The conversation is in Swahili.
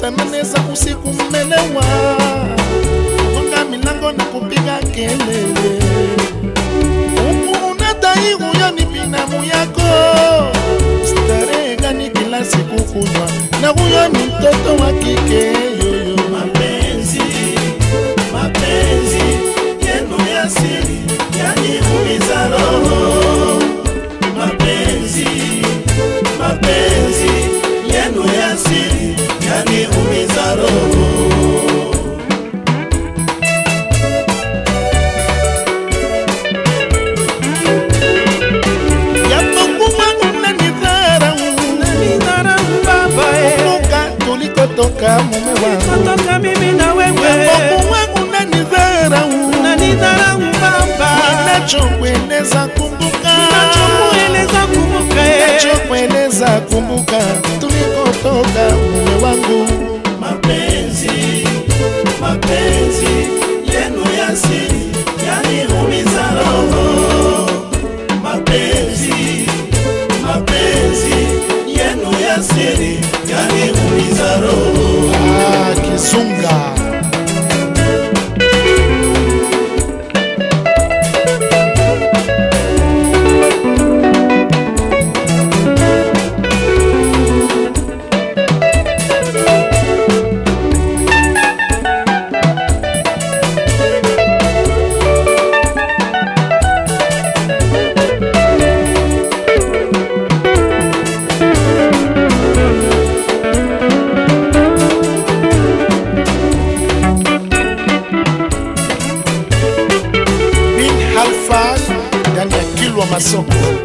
saa nane za usiku mmelewa, gonga milango na kupiga kelele, huku unadai huyo ni binamu yako. Starehe gani kila siku kunywa, na huyo ni mtoto wa kike yoyo. mapenzi mapenzi yenu ya siri yaniumiza roho mapenzi mapenzi yenu ya siri yaniumiza roho Japokuwa unanidharau, Nidharau baba eh. kumbuka tulikotoka mume wangu. Kutoka mimi na wewe Japokuwa unanidharau, Unanidharau baba ninachokueleza kumbuka, Nachokueleza kumbuka eh. ninachokueleza kumbuka tulikotoka mume wangu. mapenzi mapenzi yenu ya siri yaniumiza roho mapenzi mapenzi yenu ya siri yaniumiza roho Ah, Kizunga. bin halfan ndani ya kilwa masoko